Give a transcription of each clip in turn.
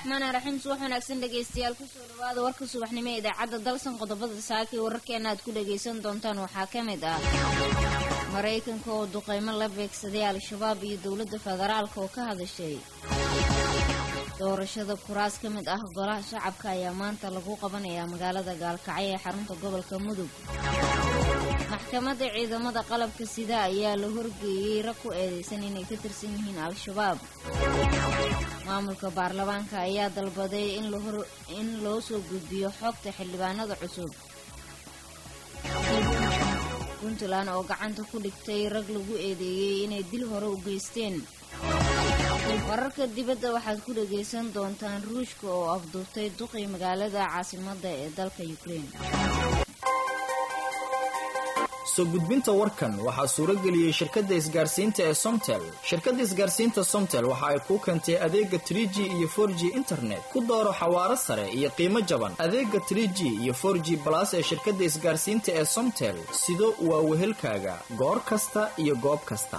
raxmaani raxiim subax wanaagsan dhegaystayaal kusoo dhawaada warka subaxnimo ee idaacadda dalsan qodobada saaka ee wararkeena aad ku dhagaysan doontaan waxaa ka mid ah maraykanka oo duqeymo la beegsaday al-shabaab iyo dowladda federaalka oo ka hadashay doorashada kuraas ka mid ah golaha shacabka ayaa maanta lagu qabanayaa magaalada gaalkacyo ee xarunta gobolka mudug maxkamadda ciidamada qalabka sida ayaa la horgeeyey rag ku eedeysan inay ka tirsan yihiin al-shabaab maamulka baarlamaanka ayaa dalbaday in loo soo gudbiyo xogta xildhibaanada cusub puntland oo gacanta ku dhigtay rag lagu eedeeyey inay dil hore u geysteen wararka dibadda waxaad ku dhagaysan doontaan ruushka oo afduurtay duqii magaalada caasimadda ee dalka ukrein soo gudbinta warkan waxaa suuro geliyey shirkadda isgaarsiinta ee somtel shirkadda isgaarsiinta somtel waxa ay kuu keentay adeega trie g iyo for g internet ku dooro xawaaro sare iyo qiimo jaban adeega trie g iyo for g balas ee shirkadda isgaarsiinta ee somtel sido waa wehelkaaga goor kasta iyo goob kasta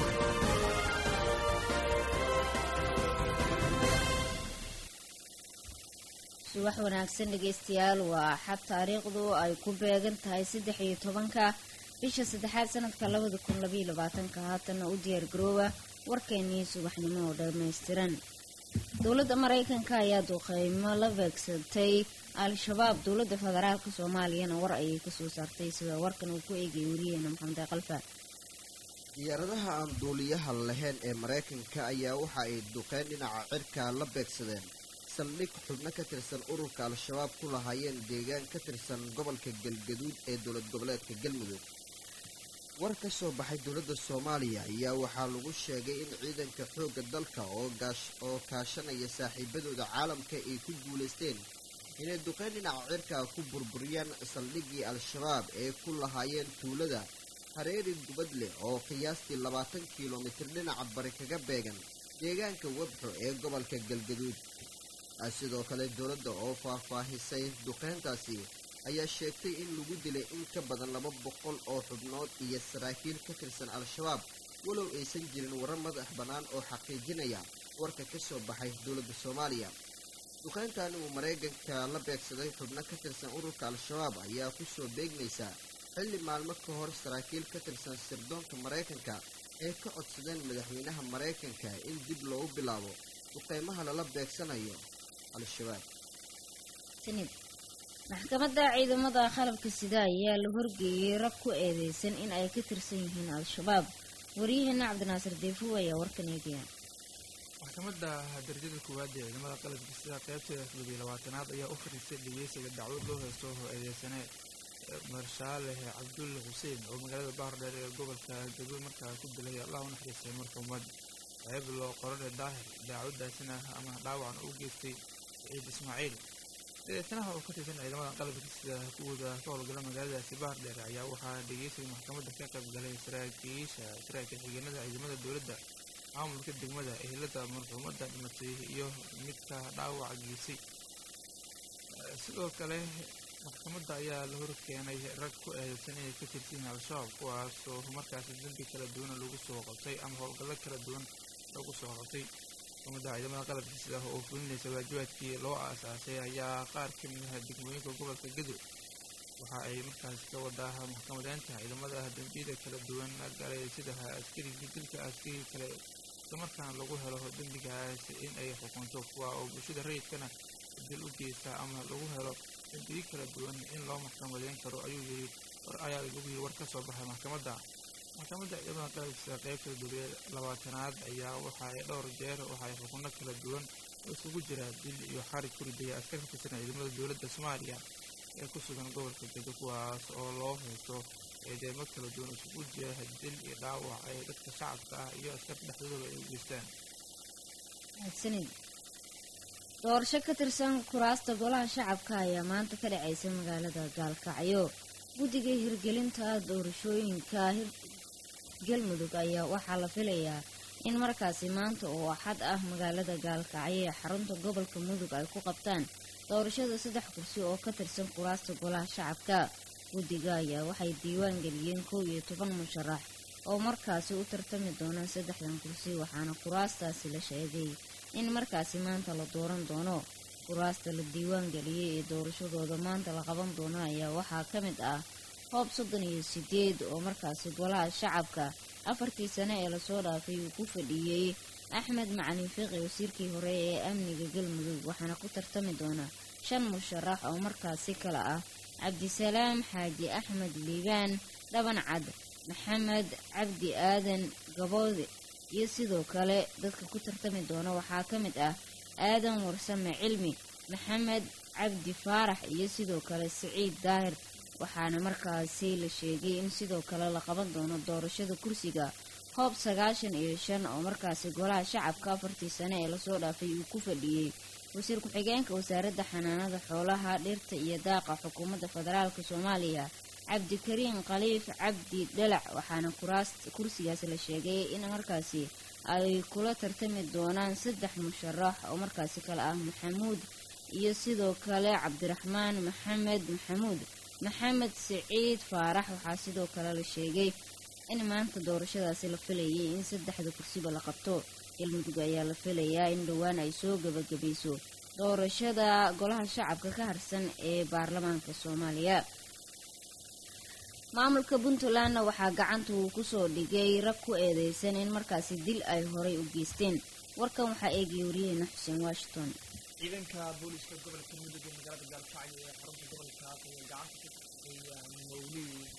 subax wanaagsan dhegaystayaal waa axad taariikhdu ay ku beegan tahay saddex iyo tobanka bisha saddexaad sanadka labada kun labaiyo labaatanka haatanna u diyaar garooba warkeenii subaxnimo oo dhammaystiran dowladda maraykanka ayaa duqeymo la beegsatay al-shabaab dowladda federaalka soomaaliyana war ayay kasoo saartay sida warkan uu ku eegay wariyeena maxamed qalfa diyaaradaha aan duuliyaha lahayn ee maraykanka ayaa waxa ay duqeyn dhinaca cirka la beegsadeen saldhig xubno ka tirsan ururka al-shabaab ku lahaayeen deegaan ka tirsan gobolka galgaduud ee dowlad goboleedka galmudug war ka soo baxay dowladda soomaaliya ayaa waxaa lagu sheegay in ciidanka xoogga dalka oo kaashanaya saaxiibadooda caalamka ay ku guulaysteen inay duqeyn dhinaca cirka ku burburiyaan saldhiggii al-shabaab ee ku lahaayeen tuulada hareeri gubadleh oo qiyaastii labaatan kilomitir dhinaca bari kaga beegan deegaanka webxo ee gobolka galgaduud sidoo kale dowladda oo faahfaahisay duqeyntaasi ayaa sheegtay in lagu dilay in ka badan laba boqol oo xubnood iyo saraakiil ka tirsan al-shabaab walow aysan jirin warar madax bannaan oo xaqiijinaya warka ka soo baxay dowladda soomaaliya duqeyntan uu maraykanka la beegsaday xubno ka tirsan ururka al-shabaab ayaa ku soo beegmaysa xilli maalmo ka hor saraakiil ka tirsan sirdoonka maraykanka ee ka codsadeen madaxweynaha maraykanka in dib loogu bilaabo duqeymaha lala beegsanayo maxkamadda ciidamada qalabka sida ayaa la horgeeyey rag ku eedeysan in ay ka tirsan yihiin al-shabaab waryaheena cabdinaasir deefow ayaa warkan eegaya maxkamadda darajada koowaad ee ciidamada qalabka sida qaybteeda toddobiyo labaatanaad ayaa u fariistay dhegeysiga dacwad loo haysto oo eedeysane marshaaleh cabdulle xuseen oo magaalada bahardheer ee gobolka gaduud markaa ku dilay allah u naxariistay marka ummad ceeb loo qorane daahir daacwadaasina ama dhaawacan u geystay saciid ismaaciil eedeysanaha oo ka tirsan ciidamada qalabka sida kuwooda ka howlgala magaaladaasi bahar dheer ayaa waxaa dhegeysiga maxkamadda ka qayb galay saraakiisha saraakiil xigeenada ciidamada dowladda maamulka degmada ehelada marxuumadda dhimatay iyo midka dhaawac geysay sidoo kale maxkamadda ayaa la horkeenay rag ku eedeysan inay ka tirsan yihiin al-shabaab kuwaasoo markaasi dembi kala duwana lagu soo qabtay ama howlgallo kala duwan lagu soo qabtay maxkamadda ciidamada qalabka sida oo fulinaysa waajibaadkii loo aasaasay ayaa qaar ka mid ah degmooyinka gobolka gadow waxa ay markaas ka wadaa maxkamadeynta ciidamada dembiyada kala duwan galay sida askarigii dilka askarigii kale islamarkaana lagu helo dembigaas in ay xukunto kuwa oo bulshada rayidkana dil u geysta ama lagu helo dembiyo kala duwan in loo maxkamadeyn karo ayuu yiri ayaa lagu yiri war ka soo baxay maxkamadda maxkamadda ciidamada qalabkiisa qaybta dowliya labaatanaad ayaa waxa ay dhowr jeer waxa ay xukunno kala duwan oo isugu jira dil iyo xarig ku ridaya askar ka tirsan ciidamada dowladda soomaaliya ee ku sugan gobolka gedo kuwaas oo loo haysto eedeemo kala duwan isugu jira dil iyo dhaawac ay dadka shacabka ah iyo askarta dhexdooda ay u geystaan mahadsanid doorasho ka tirsan kuraasta golaha shacabka ayaa maanta ka dhacaysa magaalada gaalkacyo guddiga hirgelinta doorashooyinka galmudug ayaa waxaa la filayaa in markaasi maanta oo axad ah magaalada gaalkacyo ee xarunta gobolka mudug ay ku qabtaan doorashada saddex kursi oo ka tirsan kuraasta golaha shacabka guddiga ayaa waxay diiwaan geliyeen kow iyo toban musharax oo markaasi u tartami doonaan saddexdan kursi waxaana kuraastaasi la sheegay in markaasi maanta la dooran doono kuraasta la diiwaan geliyey ee doorashadooda maanta la qaban doono ayaa waxaa ka mid ah hoob soddon iyo sideed oo markaasi golaha shacabka afartii sane ee lasoo dhaafay uu ku fadhiiyey axmed macalin fiiqi wasiirkii hore ee amniga galmudug waxaana ku tartami doona shan musharax oo markaasi kale ah cabdisalaam xaaji axmed liibaan dhaban cad maxamed cabdi aadan gaboode iyo sidoo kale dadka ku tartami doona waxaa ka mid ah aadan warsame cilmi maxamed cabdi faarax iyo sidoo kale siciid daahir waxaana markaasi la sheegay in sidoo kale la qaban doono doorashada kursiga hoob sagaashan iyo shan oo markaasi golaha shacabka afartii sane ee lasoo dhaafay uu ku fadhiyey wasiir ku-xigeenka wasaaradda xanaanada xoolaha dhirta iyo daaqa xukuumadda federaalk soomaaliya cabdikariin khaliif cabdi dhalac waxaana kuraas kursigaas la sheegay in markaasi ay kula tartami doonaan saddex musharax oo markaasi kale ah maxamuud iyo sidoo kale cabdiraxmaan maxamed maxamuud maxamed siciid faarax waxaa sidoo kale la sheegay in maanta doorashadaasi la filayay in saddexda kursiba la qabto galmudug ayaa la filayaa in dhowaan ay soo gebagabayso doorashada golaha shacabka ka harsan ee baarlamaanka soomaaliya maamulka puntlandna waxaa gacanta uu kusoo dhigay rag ku eedeysan in markaasi dil ay horay u geysteen warkan waxaa eegaya waryaheena xuseen washington ciidanka booliska gobolka mudug ee magaalada gaalkacyo ee xarunta gobolkaas ayaa gacanta kusoo dhigay mawliid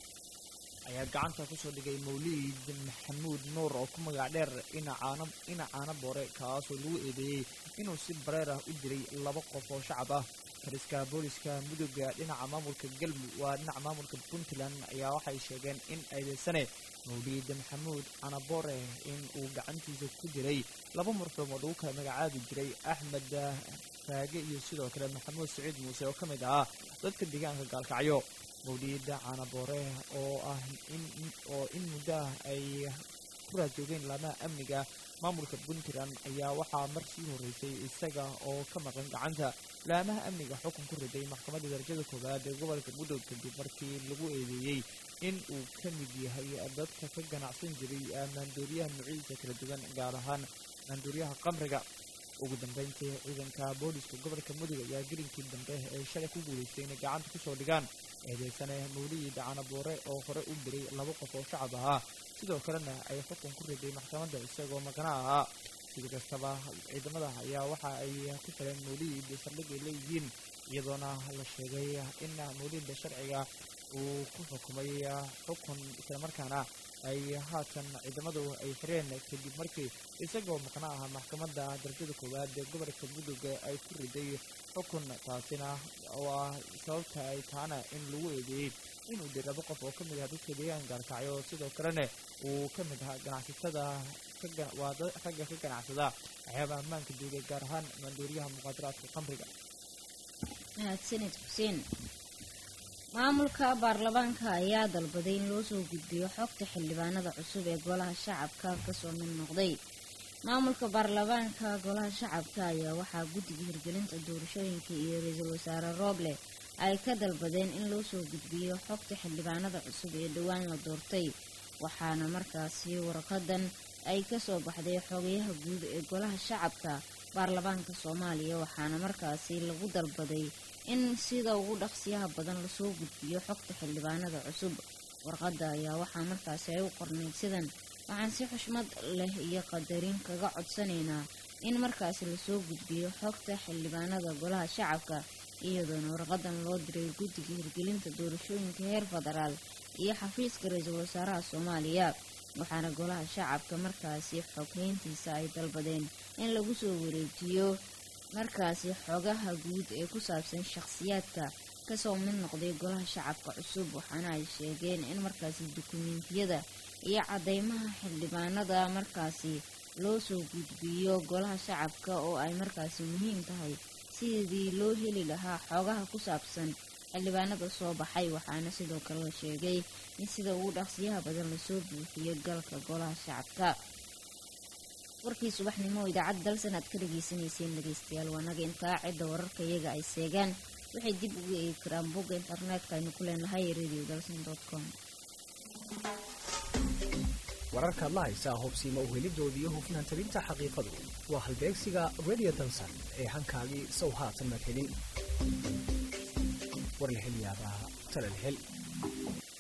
ayaa gacanta kusoo dhigay mawliid maxamuud nuur oo ku magac dheer inacaana inacaana boore kaasoo lagu eedeeyey inuu si bareer ah u dilay laba qof oo shacab ah taliska booliska muduga dhinaca maamulka galmudug waa dhinaca maamulka puntland ayaa waxay sheegeen in eedeysane mawliid maxamuud canaboore in uu gacantiisa ku diray laba marxuum oo lagu kala magacaabi jiray axmed raage iyo sidoo kale maxamuud saciid muuse oo ka mid ahaa dadka deegaanka gaalkacyo mawliid canaboore oo ah oo in muddo ah ay ku raajoogeen laamaha amniga maamulka puntland ayaa waxaa mar sii horreysay isaga oo ka maqan gacanta laamaha amniga xukun ku riday maxkamadda darajada koowaad ee gobolka mudug kadib markii lagu eedeeyey in uu ka mid yahay dadka ka ganacsan jiray maandooriyaha noocyadiisa kala duwan gaar ahaan maandooriyaha qamriga ugu dambeyntii ciidanka booliska gobolka mudug ayaa gelinkii dambe ee shalay ku guulaystay inay gacanta kusoo dhigaan eedeysane mawliid canaboore oo hore u diray laba qof oo shacab ahaa sidoo kalena ay xukun ku riday maxkamadda isagoo maqna ahaa sida kastaba ciidamada ayaa waxa ay ku taleen mawliid saldhig ay leeyihiin iyadoona la sheegay in mawliidda sharciga uu ku xukumay xukun islamarkaana ay haatan ciidamadu ay xireen kadib markii isagoo maqna aha maxkamadda darajada koowaad ee gobolka mudug ay ku riday xukun taasina oo ah sababta ay taana in lagu eedeeyey inuu diray laba qof oo ka mid aha dadka deegaanka gaalkacyo sidoo kalena uu ka mid ahaa ganacsatada waa ragga ka ganacsada waxyaabaha ammaanka duulay gaar ahaan maandooriyaha muqaadaraadka qamriga mahadsanid xuseen maamulka baarlamaanka ayaa dalbaday in loo soo gudbiyo xogta xildhibaanada cusub ee golaha shacabka kasoo mid noqday maamulka baarlamaanka golaha shacabka ayaa waxaa guddiga hirgelinta doorashooyinka iyo ra-iisul wasaare rooble ay ka dalbadeen in loo soo gudbiyo xogta xildhibaanada cusub ee dhowaan la doortay waxaana markaasi warqadan ay kasoo baxday xogayaha guud ee golaha shacabka baarlamaanka soomaaliya waxaana markaasi lagu dalbaday in sida ugu dhaqsiyaha badan lasoo gudbiyo xogta xildhibaanada cusub warqadda ayaa waxaa markaasi ay u qornayd sidan waxaan si xushmad leh iyo qadarin kaga codsanaynaa in markaasi lasoo gudbiyo xogta xildhibaanada golaha shacabka iyadoona warqadan loo diray guddiga hirgelinta doorashooyinka heer federaal iyo xafiiska ra-iisul wasaaraha soomaaliya waxaana golaha shacabka markaasi xoghayntiisa ay dalbadeen in lagu soo wareejiyo markaasi xogaha guud ee ku saabsan shakhsiyaadka kasoo mid noqday golaha shacabka cusub waxaana ay sheegeen in markaasi dukumeentiyada iyo cadeymaha xildhibaanada markaasi loo soo gudbiyo golaha shacabka oo ay markaasi muhiim tahay sidii loo heli lahaa xogaha ku saabsan xildhibaanada soo baxay waxaana sidoo kale la sheegay in sida ugu dhaqsiyaha badan lasoo buuxiyo galka golaha shacabka warkii subaxnimo idaacadda dalsan aad ka dhageysaneyseen dhegeystayaal waanaga intaa cidda wararka iyaga ay seegaan waxay dib uga eegi karaan bogga internetka aynu ku leenahay radio dalsan com wararkaad la haysaa hubsiima uhelidooda iyo hufnaan tabinta xaqiiqadu waa halbeegsiga radio dalsan ee hankaagii sow haatan madhelin warlahelyaabaha talalhel